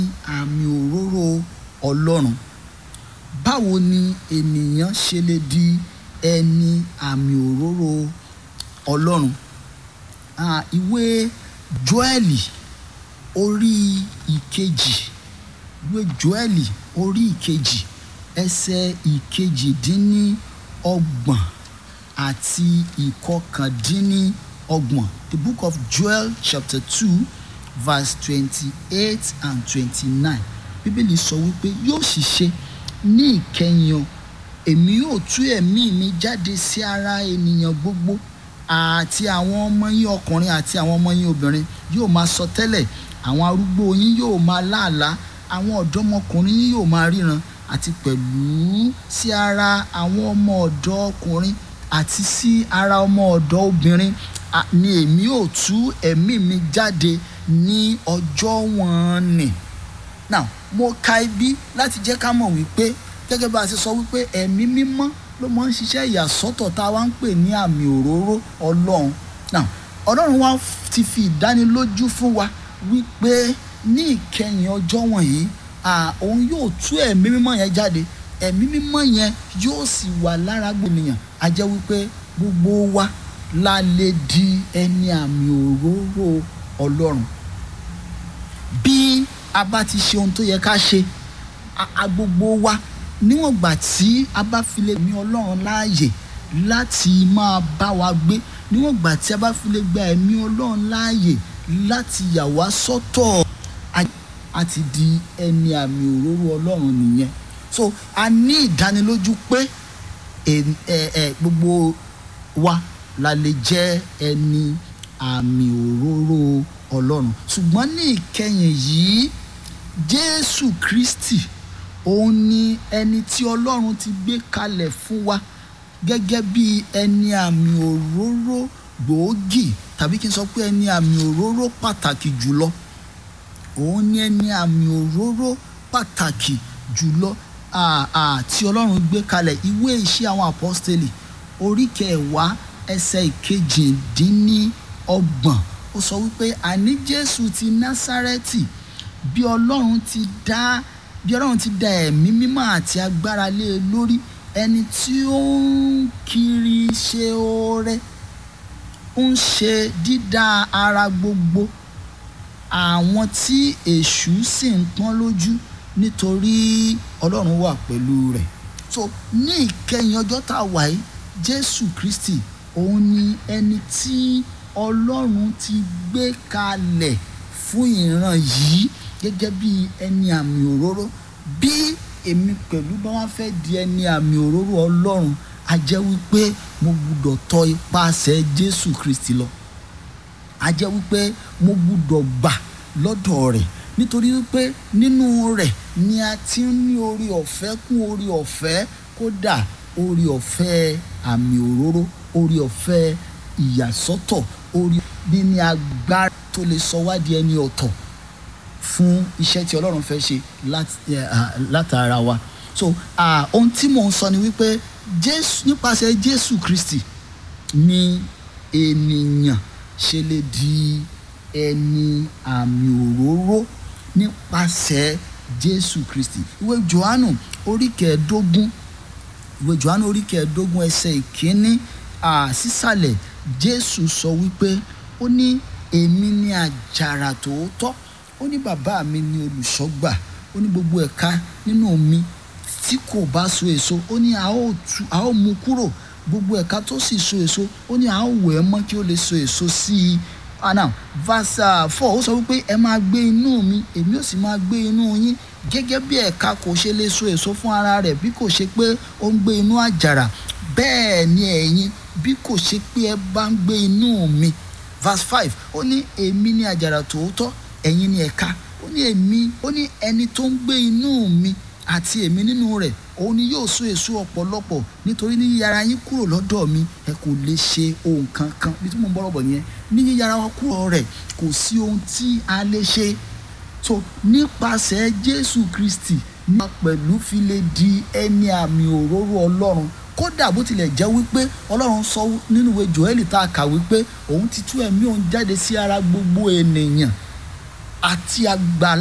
àmì òróró ọlọ́run báwo ni ènìyàn ṣe lè di ẹni àmì òróró ọlọ́run Ah, ìwé Jóẹ́lì orí ìkejì ìwé Jóẹ́lì orí ìkejì ẹsẹ̀ ìkejìdínníọgbọ̀n àti ìkọkàndínníọgbọ̀n the book of Joel chapter two verse twenty-eight and twenty-nine bíbélì sọ wípé yóò sì ṣe ní ìkẹyìn o èmi yóò tú ẹ̀mí mi jáde sí ara ènìyàn gbogbo àti àwọn ọmọ yín ọkùnrin àti àwọn ọmọ yín obìnrin yóò máa sọ tẹ́lẹ̀ àwọn arúgbó yín yóò máa láàlá àwọn ọ̀dọ́mọkùnrin yín yóò máa ríran àti pẹ̀lú sí ara àwọn ọmọ ọ̀dọ́ ọkùnrin àti sí ara ọmọ ọ̀dọ́ obìnrin à- ni èmi yóò tú ẹ̀mí mi jáde ní ọjọ́ wọn nì now mo ka ibi láti jẹ́ ká mọ̀ wípé gẹ́gẹ́ bá a ṣe sọ wípé ẹ̀mí mímọ́ ló máa ń ṣiṣẹ́ ìyàsọ́tọ̀ tá a wá ń pè ní àmì òróró ọlọ́run now ọlọ́run wa ti fi ìdánilójú fún wa wípé ní ìkẹyìn ọjọ́ wọ̀nyí à, òun yóò tú ẹ̀mí mímọ́ yẹn jáde ẹ̀mí mímọ́ yẹn yóò sì wà lára gbogbo ènìyàn a jẹ́ wípé gbogbo wa la lè di ẹni àmì òróró ọlọ́run bí a bá ti ṣe ohun tó yẹ ká ṣe a- a gbogbo wa níwọ̀n gbà tí a bá fi lè ní ọlọ́run láàyè láti máa bá wa gbé níwọ̀n gbà tí a bá fi lè gba ẹ̀mí ọlọ́run láàyè láti yà wá sọ́tọ̀ a- a ti di ẹni àmì òróró ọlọ́run nìyẹn so a ní ìdánilójú pé ẹ- ẹ- ẹ, gbogbo wa la lè jẹ́ ẹni àmì òróró ọlọ́run ṣùgbọ́n ní ìkẹyìn yìí jésù kristi òun ni ẹni tí ọlọ́run ti gbé kalẹ̀ fún wa gẹ́gẹ́ bí ẹni àmì òróró gbòógì tàbí kí n sọ pé ẹni àmì òróró pàtàkì jùlọ òun ni ẹni àmì òróró pàtàkì jùlọ à- à, tí ọlọ́run gbé kalẹ̀ ìwé iṣẹ́ àwọn apọ́stélì orí kẹwàá ẹsẹ̀ ìkejìdínníọgbọ̀n ó sọ wípé àní jésù ti násárẹ́tì bí ọlọ́run ti dá bí ọlọ́run ti dá ẹ̀mí mímọ́ àti agbára lé e lórí ẹni tí ó ń kiri ṣe oore ń ṣe dídá ara gbogbo àwọn tí èṣù sì ń pọ́n lójú nítorí ọlọ́run wà pẹ̀lú rẹ̀ so ní ìkẹyìn ọjọ́ tá a wà yìí jésù kristi òun ni ẹni tí ọlọ́run ti gbé kalẹ̀ fún ìran yìí gẹ́gẹ́ bí ẹni àmì òróró bí èmi pẹ̀lú bá wá fẹ́ di ẹni àmì òróró ọlọ́run a jẹ́ wípé mo gbúdọ̀ tọ ipasẹ̀ jésù kristi lọ a jẹ́ wípé mo gbúdọ̀ gbà lọ́dọ̀ rẹ̀ nítorí wípé nínú rẹ̀ ni a ti ń ní orí ọ̀fẹ́ kún orí ọ̀fẹ́ kódà orí ọ̀fẹ́ àmì òróró orí ọ̀fẹ́ ìyàsọ́tọ̀ orí níní agbára tó lè sọ wá di ẹni ọ̀tọ̀ fún iṣẹ́ tí ọlọ́run fẹ́ ṣe láti- eh, ah, látara wa so ah, ohun tí mò ń sọ ni wípé jésù nípasẹ̀ jésù kristi ni ènìyàn ṣe lè di ẹni àmì òróró nípasẹ̀ jésù kristi ìwé johannu orí kẹẹ̀ẹ́dógún ìwé johannu orí kẹẹ̀ẹ́dógún ẹsẹ̀ ìkíní à, sísàlẹ̀ jésù sọ wípé ó ní èmi ni àjàrà tòótọ́ ó ní bàbá mi ni olùṣọ́gbà ó ní gbogbo ẹ̀ka nínú mi tí kò bá so èso ó ní a ó tú a ó mú kúrò gbogbo ẹ̀ka tó sì so èso ó ní a ó wẹ̀ ẹ́ mọ́ kí ó lè so èso sí i ah now verse uh, four ó sọ wípé ẹ máa gbé inú mi èmi ò sì máa gbé inú yín gẹ́gẹ́ bí ẹ̀ka kò ṣe lè so èso fún ara rẹ̀ bí kò ṣe pé ó ń gbé inú àjàrà bẹ́ẹ̀ ni ẹ̀yin bí kò ṣe pé ẹ bá ń gbé inú mi verse five ó ní èmi ni àjàrà tòótọ́ ẹ̀yin ni ẹ̀ka ó ní èmi ó ní ẹni tó ń gbé inú mi àti èmi nínú rẹ̀ òun ni yóò so èso ọ̀pọ̀lọpọ̀ nítorí ní yíyára yín kúrò lọ́dọ̀ mi ẹ kò lè ṣe ohun kankan bí tí mo ń bọ́rọ̀ bọ̀ nìyẹn ní yíyára wa kúrò rẹ̀ kò sí ohun tí a lè ṣe so nípasẹ̀ jésù kristi ní pẹ̀lú fi lè di ẹni àmì òróró ọlọ́run kódà bó tilẹ̀ jẹ́ wípé ọlọ́run sọ nínú ìwé joel tá a kà wípé òun ti tú ẹ̀mí òun jáde sí ara gbogbo ènìyàn àti àgbà